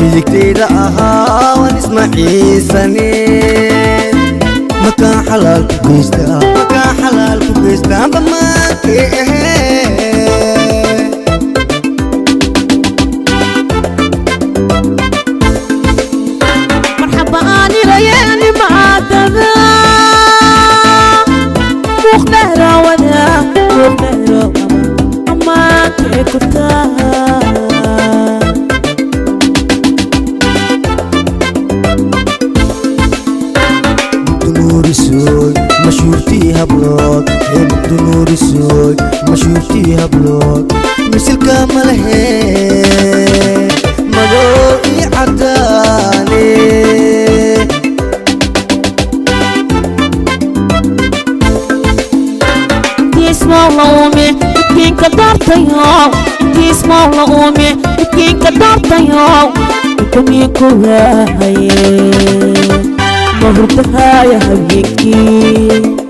midigtayda ahaa waan ismaciisane makaa xalaal ku geystaa makaa xalaal ku geystaanba maakee ahee marxaba aan ilayeeni maadada muuqdheeraawada muuqdheeraawada ammaanka ku taa dunuurisoy mashuurtii hablood ee dunuurisoy mashuurtii hablood misilka malehe madoo ii cadaane intiismoo la uume midkiinka daartayo intiismoo la uume midkiinka daartayo ikamii ku waahaye ma hurdahaya habeenkii